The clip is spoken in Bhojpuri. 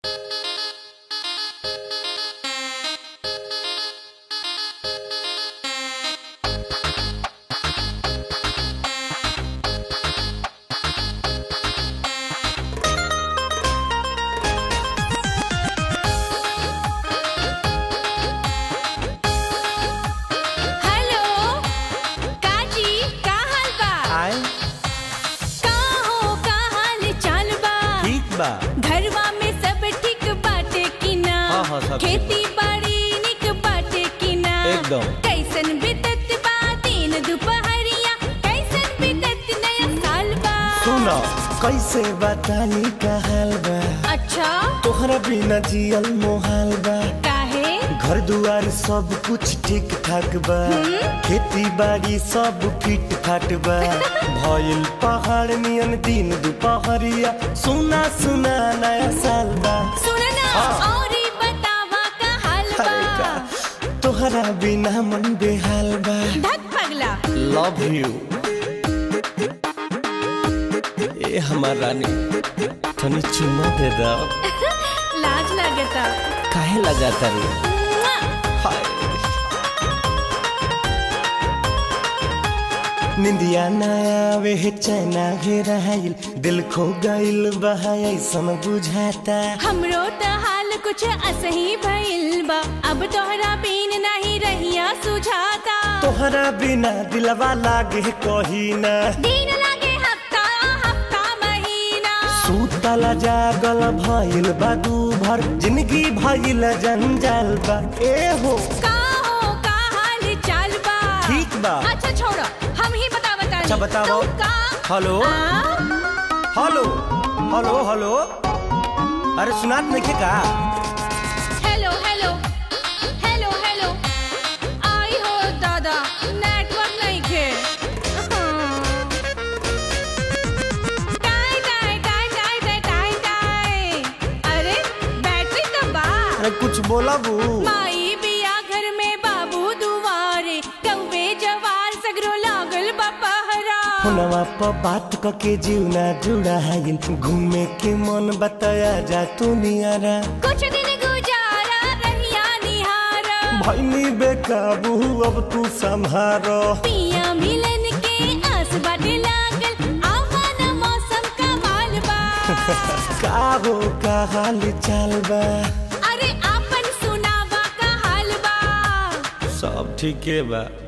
हेलो काजी का हाल बा आए का हो का हाल चाल बा ठीक बा घरवा में सब ठीक बाटे कि ना हाँ, हाँ, सब ठीक खेती बाड़ी निक बाटे कि ना एकदम। कैसन बीतत बा दिन दुपहरिया कैसन बीतत नया साल बा सुनो कैसे बतानी का हाल बा अच्छा तोहरा बिना जियल मोहाल बा काहे घर दुआर सब कुछ ठीक ठाक बा खेती बाड़ी सब फिट फाट बा भइल पहाड़ नियन दिन दुपहरिया सुना सुना नया साल बा सुनना हाँ। और बतावा का हाल अरे बा का तोहरा बिना मन बेहाल बा धक पगला लव यू ए हमार रानी तनी चुम्मा दे दो लाज लगता काहे लगाता रे मुआ। हाय निंदिया ना आवे है चैना घेराइल दिल खो गइल बहा ऐसन बुझाता हमरो त हाल कुछ असही भइल बा अब तोहरा बिन नहीं रहिया सुझाता तोहरा बिना दिलवा लागे कही ना दिन लागे हफ्ता हफ्ता महीना सूतला जागल भइल बा दू भर जिंदगी भइल जंजाल बा ए हो का हो का हाल चाल बा ठीक बा। अच्छा छोड़ो हम ही बता बता अच्छा, बताओ। का हेलो आ? हेलो हेलो हेलो अरे सुनात नहीं का हेलो हेलो हेलो हेलो आई हो दादा नेटवर्क नहीं खे टाई टाई टाई टाई टाई टाई टाई अरे बैटरी तो बा अरे कुछ बोला बू माई बिया घर में बाबू दुआरे कौवे जवार सगरो लागल बपहरा फोनवा पर बात क के जीवना जुड़ा है घूमे के मन बताया जा तू नियारा कुछ दिन गुजारा रहिया निहारा भैनी बेकाबू अब तू संभारो पिया मिलन के आस बाटे लागल आवान मौसम का माल बा का हो का हाल चाल बा अरे आपन सुनावा का हाल बा सब ठीके बा